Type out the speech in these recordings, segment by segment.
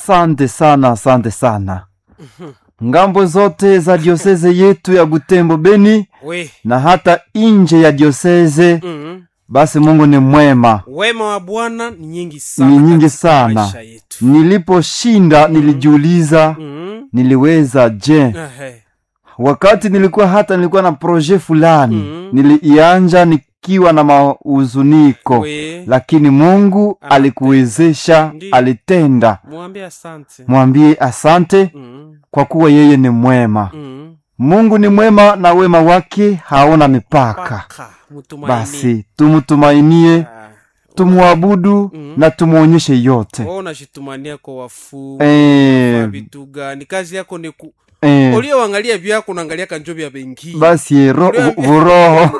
asante sana asante sana ngambo zote za dioseze yetu ya butembo beni we na hata nje ya dioseze mm. basi mungu ni mwema wema wa bwana ni nyingi sana ni nyingi katika sana maisha yetu niliposhinda nilijiuliza mm. niliweza je Ehe. wakati nilikuwa hata nilikuwa na proje fulani Mhm. niliianja nikiwa na mauzuniko we lakini mungu Anatenda. alikuwezesha Ndiyo. alitenda mwambie asante mwambie asante mm. kwa kuwa yeye ni mwema mm. mungu ni mwema na wema wake haona mipaka paka mtumaini basi tumtumainie Ah, tumwabudu Mhm. na tumwonyeshe yote wewe unajitumania kwa wafu Eh, kwa vitu gani kazi yako ni ku eh, ulioangalia vyako unaangalia kanjo vya bengi basi ro- Ndio. vuroho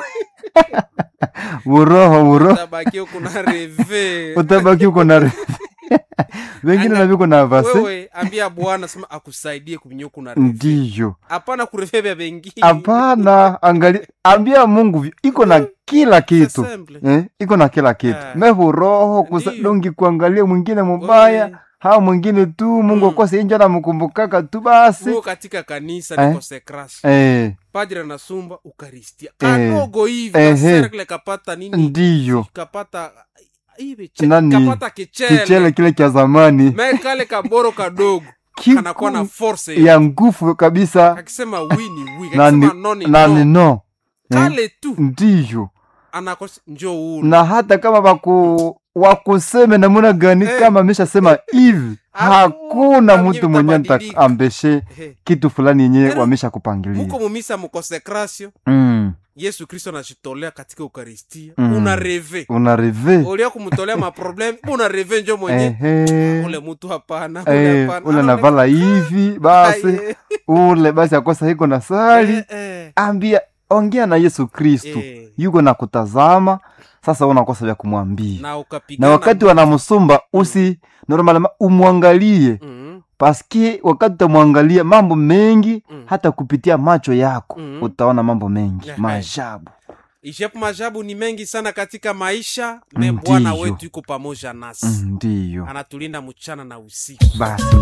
vuroho vuroho tabaki kuna reve utabaki uko na re- vengine Anga- naviko na vase wewe ambia bwana sema akusaidie kuvinyo kuna reve ndiyo hapana kureve vya bengi hapana angali ambia mungu vi- iko na kila kitu Assemble. eh, iko na kila kitu Ah. mevuroho kusa Ndiyo. dongi kuangalia mwingine mubaya Wewe, hao mwingine tu mungu Mm. akose injo namkumbukaka tu basi uko katika kanisa Eh. ni konsekrasio eh, padri anasumba ukaristia Eh. kadogo hivi Ehe. kaserkle kapata nini ndiyo kapata hivi che- Nani? kapata kichele, kichele kile cha zamani me kale kaboro kadogo Kiku kanakuwa na force ya nguvu kabisa akisema wi ni wi na ni- akisema no ni na ni no no eh, kale tu ndiyo anakos njo ule na hata kama waku wakuseme namuna gani Eh. kama ameshasema hivi hakuna Hakuna mtu mwenye mtabadilika. ambeshe Ehe. kitu fulani yenye Tena, wamesha kupangilia muko mumisa mukonsekrasio mm. yesu kristo anajitolea katika eukaristia Mm. una reve una reve ulia kumtolea maproblem una reve njo mwenye ehe ule mtu hapana ule Eh, hapana. ule Anaonekana- navala hivi basi Aye. ule basi akosa hiko na sali Eh, eh, ambia ongea na yesu kristu eh. yuko na kutazama sasa unakosa vya kumwambia na ukapigana na wakati wanamsumba usi normalema umwangalie mm, paski wakati utamwangalia mambo mengi Mm. hata kupitia macho yako Mm. utaona mambo mengi Ehe. maajabu ishapo majabu ni mengi sana katika maisha me Ndiyo. bwana wetu yuko pamoja nasi Mm, ndiyo anatulinda mchana na usiku basi